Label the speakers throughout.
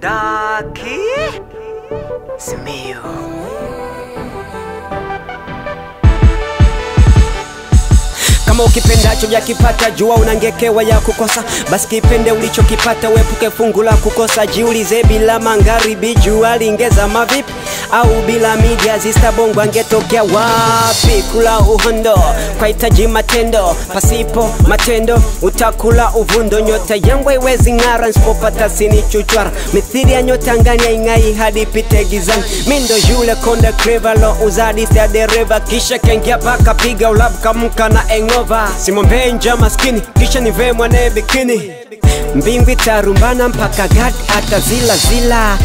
Speaker 1: Daki Simiyu
Speaker 2: kama ukipendacho jakipata jua unangekewa ya kukosa basi kipende ulichokipata uepuke fungu la kukosa jiulize bila mangaribi jua lingeza mavipi au bila media zistabongo angetokea wapi kula uhondo kwa hitaji matendo pasipo matendo utakula uvundo nyota yangu haiwezi ng'ara nsipopata sini chuchwara mithiri ya nyota ngani aing'ai hadi pite gizani mindo yule konde krivalo uzadisi ya dereva kisha kengia paka piga ulabu kamka na engova simwombee nja maskini kisha nivee mwanaye bikini mbingu itarumbana mpaka gad atazila zila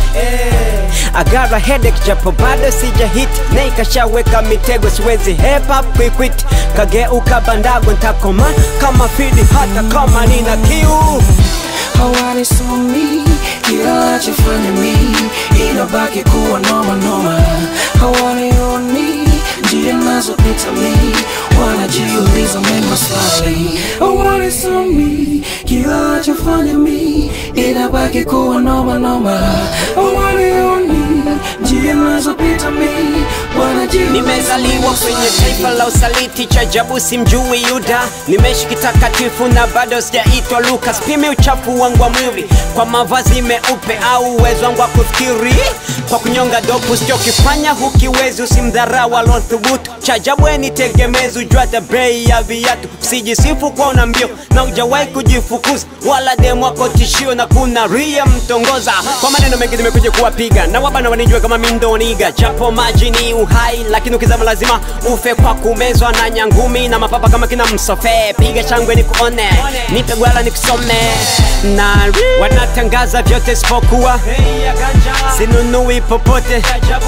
Speaker 2: agara hedek japo bado sija hit na ikashaweka mitego siwezi hepa kwikwit kageuka bandago ntakoma kama fidi hata kama nina kiu
Speaker 3: hawanisomi kila nachofanya mi inabaki kuwa noma noma hawanioni njia nazopita mi wanajiuliza mengi maswali hawanisomi kila nachofanya mi inabaki kuwa noma noma hawanioni njia nazopita mi wanajiuliza
Speaker 2: nimezaliwa kwenye taifa la usaliti cha jabu simjui yuda nimeishi kitakatifu na bado sijaitwa lukas pimi uchafu wangu wa mwili kwa mavazi meupe au uwezo wangu wa kufikiri kwa kunyonga dopu sichokifanya hukiwezi usimdharau alothubutu cha jabu eni tegemezi ujwata bei ya viatu usijisifu kwa una mbio na ujawahi kujifukuza wala demu wako tishio na kuna ria mtongoza kwa maneno mengi nimekuja kuwapiga na wabana wanijua kama mindoniga japo maji ni uhai lakini ukizama lazima ufe kwa kumezwa na nyangumi na mapapa kama kina msofe piga shangwe ni kuone nipe gwala ni kusome na wanatangaza vyote sipokuwa sinunui popote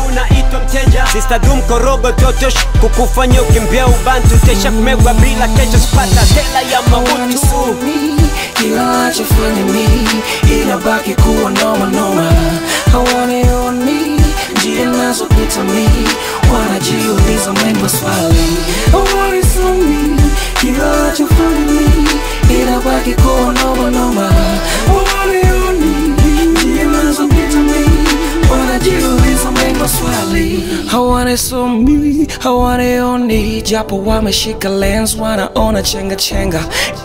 Speaker 2: sistadum korogo totosh kukufanya ukimbia ubantu tesha kumegwa bila kesho sipata tela ya mabutu
Speaker 3: hawanisomi kila nachofanya mi inabaki kuwa noma noma hawanioni njia nazopita mi wanajiuliza mengi maswali hawanisomi kila nachofanya mi inabaki kuwa noma noma hawanioni njia nazopita mi wanajiuliza mengi maswali hawanisomi hawanioni japo wameshika lens wanaona chenga chenga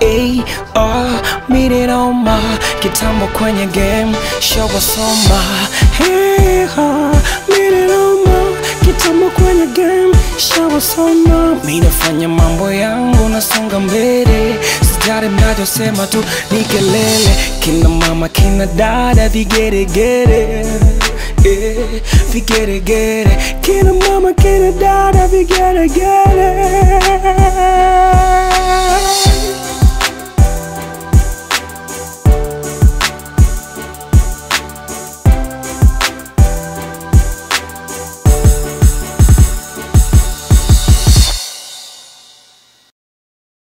Speaker 3: ar mininoma kitambo kwenye game shawasoma hey, ha, mininoma kitambo kwenye game shawasoma minafanya mambo yangu nasonga mbele sijari mnachosema tu ni kelele kina mama kina dada vigeregere eh, vigeregere kina mama kina dada vigeregere